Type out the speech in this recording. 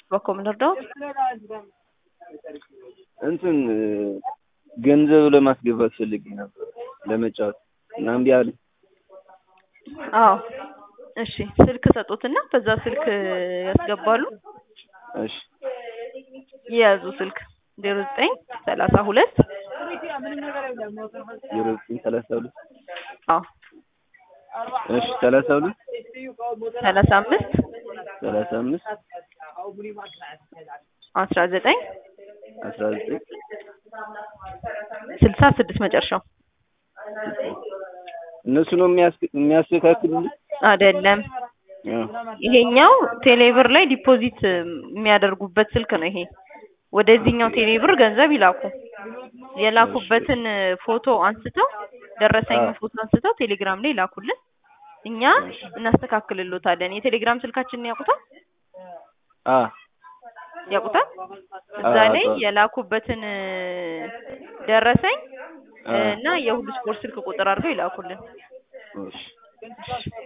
በኮም ልርዳው? እንትን ገንዘብ ለማስገባት ፈልጌ ነበር ለመጫወት እና እምቢ አለኝ። አዎ እሺ፣ ስልክ ሰጡትና በዛ ስልክ ያስገባሉ። እሺ የያዙ ስልክ ዜሮ ዘጠኝ ሰላሳ ሁለት ዜሮ ዘጠኝ ሰላሳ ሁለት አዎ እሺ ሰላሳ ሁለት ሰላሳ አምስት ሰላሳ አምስት አስራ ዘጠኝ አስራ ዘጠኝ ስልሳ ስድስት መጨረሻው እነሱ ነው የሚያስ- የሚያስተካክሉልኝ? አይደለም። አዎ ይሄኛው ቴሌብር ላይ ዲፖዚት የሚያደርጉበት ስልክ ነው። ይሄ ወደዚህኛው ቴሌብር ገንዘብ ይላኩ። የላኩበትን ፎቶ አንስተው ደረሰኝ አዎ። ፎቶ አንስተው ቴሌግራም ላይ ይላኩልን። እኛ እናስተካክልሎታለን። የቴሌግራም ስልካችንን ያውቁታል አ ያውቁታል። እዛ አዎ፣ ላይ አውቀዋለሁ። የላኩበትን ደረሰኝ አዎ። እና የሁሉ ስፖርት ስልክ ቁጥር አድርገው ይላኩልን። እሺ